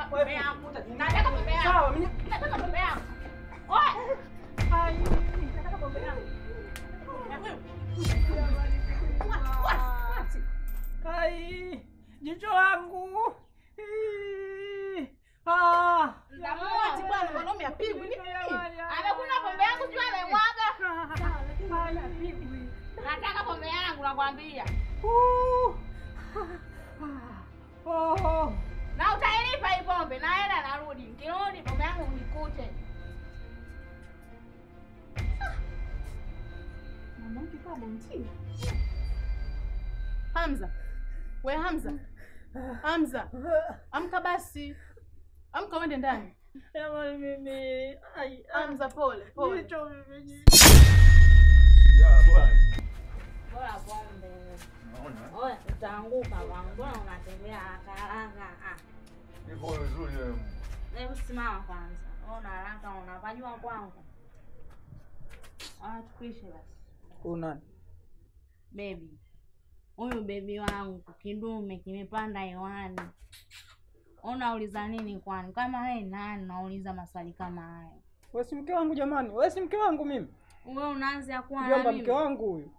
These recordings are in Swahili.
pombe yangu. Nataka pombe yangu. Sawa, mimi Nataka pombe yangu. Oe. Ai. Nataka pombe yangu. Ai. Jicho langu. Ih. Ah. Mtamuachi bwana mwanaume apigwi ni nini? Amekunywa pombe yangu juu amemwaga. Nataka pombe yangu nakwambia. Uh. Oh. Na utailipa hii pombe naenda narudi. Nikirudi pombe yangu unikute. Mwanamke kama bonti. Hamza. We Hamza. Hamza. Amka basi. Amka uende ndani. Jamani mimi. Ai. Hamza pole, pole. Jicho mimi. Ya bwana. Bora pombe. Unaona? Oya, utaanguka bwana. Mbona unatembea haraka haraka? Ah. Niko vizuri wewe. Hebu simama kwanza. Ona haraka unapajua kwangu. Ah, tukuishe basi. Una. Baby. Huyu bebi wangu kidume kimepanda hewani. Unauliza nini kwani? Kama wewe nani unauliza maswali kama hayo? Wewe si mke wangu jamani. Wewe si mke wangu mimi. Wewe unaanza kuwa na Mjomba mimi. mke wangu huyu.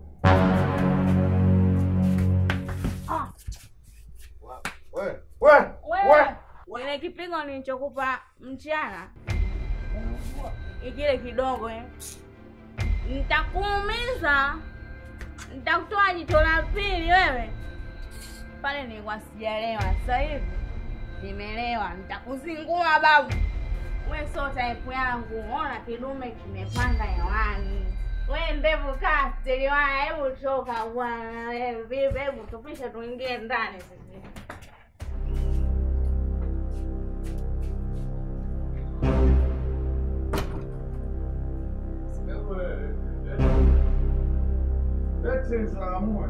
Ah, Wewe, wewe, wewe. Ile kipigo nilichokupa mchana. Ikile kidogo eh. Nitakuumiza. Nitakutoa jicho la pili wewe. Pale nilikuwa sijaelewa. Sasa hivi nimeelewa. Nitakuzingua babu. We sio type yangu. Ona kidume kimepanda hewani. We ndevu kastili waya, hebu toka bwana. Wewe vipi? Hebu tupishe tuingie ndani sisi. wewe. Eti salamu.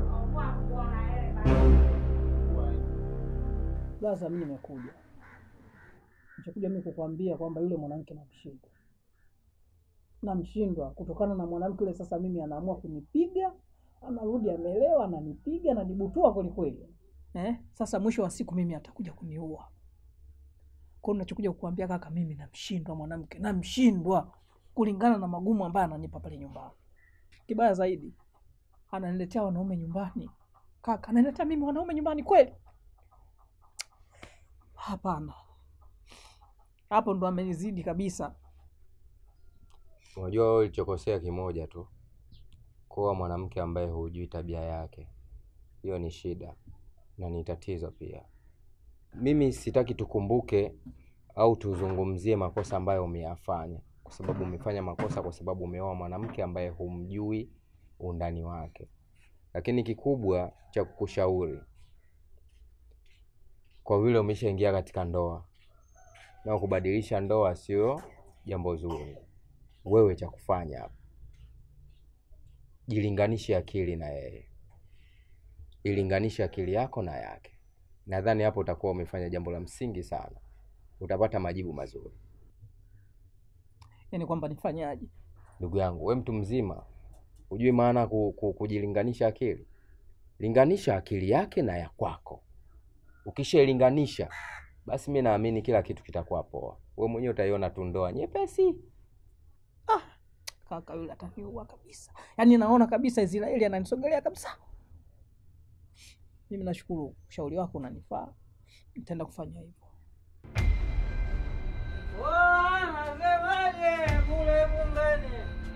Sasa mimi nimekuja. Nimekuja mimi kukwambia kwamba yule mwanamke namshindwa. Namshindwa kutokana na mwanamke yule sasa mimi anaamua kunipiga, anarudi amelewa, ananipiga, ananibutua kweli kweli. Eh? Sasa mwisho wa siku mimi atakuja kuniua. Kwa hiyo ninachokuja kukuambia kaka, mimi namshindwa mwanamke, namshindwa kulingana na magumu ambayo ananipa pale nyumbani. Kibaya zaidi, ananiletea wanaume nyumbani. Kaka, ananiletea mimi wanaume nyumbani kweli? Hapana, hapo ndo amenizidi kabisa. Unajua wewe ulichokosea kimoja tu, kuwa mwanamke ambaye hujui tabia yake. Hiyo ni shida na ni tatizo pia. Mimi sitaki tukumbuke au tuzungumzie makosa ambayo umeyafanya, kwa sababu umefanya makosa kwa sababu umeoa mwanamke ambaye humjui undani wake. Lakini kikubwa cha kukushauri, kwa vile umeshaingia katika ndoa na kubadilisha ndoa sio jambo zuri, wewe cha kufanya hapa, jilinganishe akili na yeye, ilinganishe akili yako na yake. Nadhani hapo utakuwa umefanya jambo la msingi sana, utapata majibu mazuri. Yaani kwamba nifanyaje? Ndugu yangu, we mtu mzima, hujui maana ku, ku, kujilinganisha akili? Linganisha akili yake na ya kwako. Ukishailinganisha basi mi naamini kila kitu kitakuwa poa. We mwenyewe utaiona tu ndoa nyepesi. Kaka yule ataniua kabisa, yaani naona kabisa Israeli ananisogelea kabisa. Mimi nashukuru ushauri wako unanifaa, nitaenda kufanya hivyo. Nasemaje kule bungeni?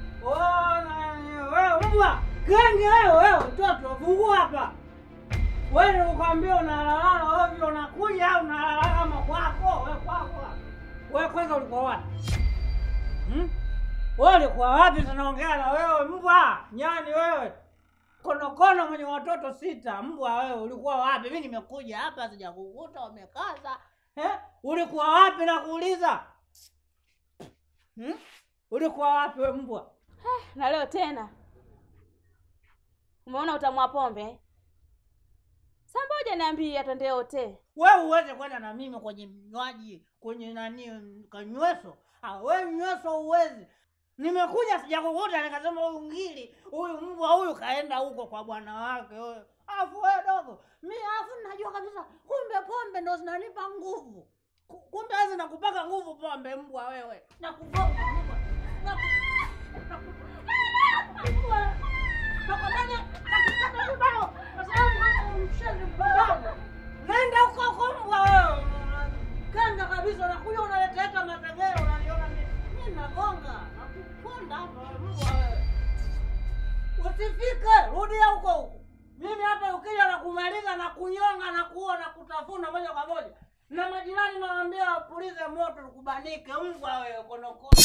Wewe mbwa genge wewe, wewe mtoto, fungua hapa. Wewe ukwambia unalalala ovyo, unakuja au unalala kama kwako? Wewe kwako. Wewe kwanza ulikuwa wapi? Hmm? Wewe ulikuwa wapi? Tunaongea na wewe mbwa nyani wewe, konokono mwenye watoto sita. Mbwa wewe, ulikuwa wapi? Mimi nimekuja hapa sijakukuta umekaza. Eh? Ulikuwa wapi nakuuliza? Hmm? Ulikuwa wapi wewe mbwa? na leo tena umeona utamwa pombe samboja niambie twende yote Wewe uweze kwenda na mimi kwenye mnywaji kwenye nani kanyweso? Ah, wewe nyweso uwezi. Nimekuja sijakukuta nikasema huyu ngili, huyu mbwa huyu kaenda huko kwa bwana wake huyo. Afu wewe dogo, mi afu najua kabisa kumbe pombe ndo zinanipa nguvu. Ku- Kumbe hizi nakupaka nguvu pombe mbwa wewe. Nakugonga mbwa. Naku- naku- mbwa. Nakwambia nakukata vibao kwa sababu wewe ni mshenzi mpumbavu. Nenda huko huko mbwa wewe. Kanga kabisa unakuja unaleta hata mategeo unaniona mimi. Mimi nagonga. Nakuponda hapa mbwa wewe. Usifike, rudia huko huko. Mimi hapa ukija na kumaliza na kunyonga na kuua na kutafuna moja kwa moja. Na majirani nawaambia wapulize moto tukubanike mbwa wewe konokono.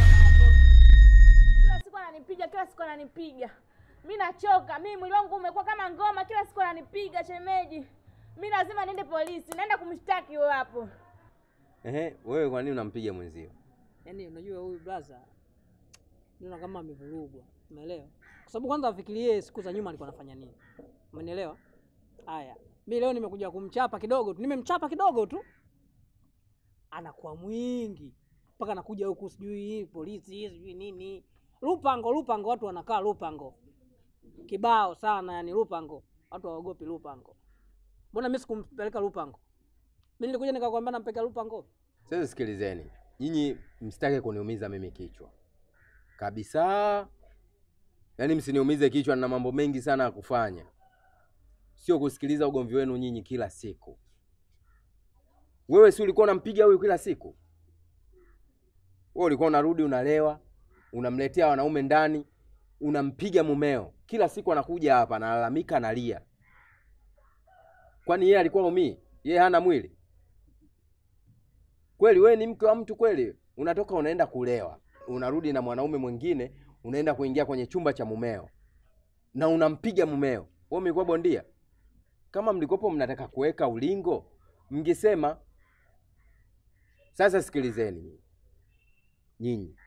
Kila siku ananipiga, kila siku ananipiga. Mi nachoka, mi mwili wangu umekuwa kama ngoma, kila siku ananipiga shemeji. Mi lazima niende polisi, naenda kumshtaki huyo hapo. Ehe, wewe kwa nini unampiga mwenzio? Yaani unajua huyu brother naona kama amevurugwa. Umeelewa? Kwa sababu kwanza afikirie siku za nyuma alikuwa anafanya nini. Umenielewa? Haya. Mimi leo nimekuja kumchapa kidogo tu. Nimemchapa kidogo tu. Anakuwa mwingi. Mpaka anakuja huku sijui polisi, sijui nini. Lupango, Lupango watu wanakaa Lupango. Kibao sana yani Lupango. Watu hawaogopi Lupango. Mbona mimi sikumpeleka Lupango? Mimi nilikuja nikakwambia nampeleka Lupango. Sasa sikilizeni, nyinyi msitake kuniumiza mimi kichwa kabisa, yaani msiniumize kichwa, na mambo mengi sana ya kufanya, sio kusikiliza ugomvi wenu nyinyi kila siku. Wewe si ulikuwa unampiga huyu kila siku? Wewe ulikuwa unarudi unalewa, unamletea wanaume ndani, unampiga mumeo kila siku, anakuja hapa analalamika, analia. Kwani yeye alikuwa umii? Yeye hana mwili? Kweli wewe ni mke wa mtu kweli? Unatoka unaenda kulewa, unarudi na mwanaume mwingine, unaenda kuingia kwenye chumba cha mumeo na unampiga mumeo. Wewe umekuwa bondia? Kama mlikopo mnataka kuweka ulingo, mngesema. Sasa sikilizeni nyinyi, nyinyi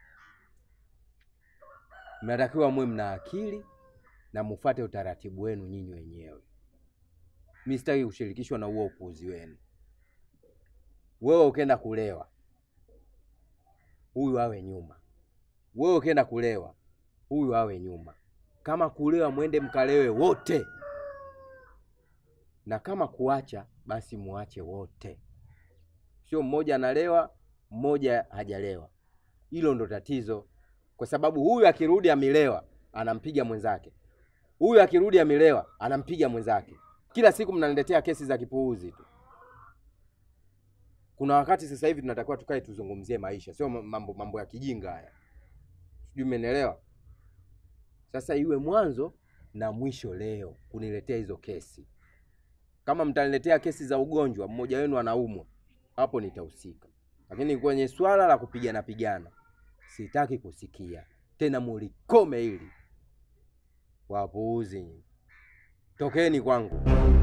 mnatakiwa mwe mna akili na mufate utaratibu wenu nyinyi wenyewe. Mi sitaki kushirikishwa na huo upuuzi wenu. Wewe ukienda kulewa, huyu awe nyuma. Wewe ukienda kulewa, huyu awe nyuma. Kama kulewa, mwende mkalewe wote, na kama kuacha, basi muache wote, sio mmoja analewa mmoja hajalewa. Hilo ndo tatizo, kwa sababu huyu akirudi amelewa anampiga mwenzake, huyu akirudi amelewa anampiga mwenzake. Kila siku mnaniletea kesi za kipuuzi tu. Kuna wakati sasa hivi tunatakiwa tukae tuzungumzie maisha, sio mambo mambo ya kijinga haya, sijui mmenielewa? Sasa iwe mwanzo na mwisho leo kuniletea hizo kesi. Kama mtaniletea kesi za ugonjwa, mmoja wenu anaumwa, hapo nitahusika, lakini kwenye swala la kupigana pigana sitaki kusikia tena, mulikome hili. Wapuuzi nyinyi, tokeni kwangu.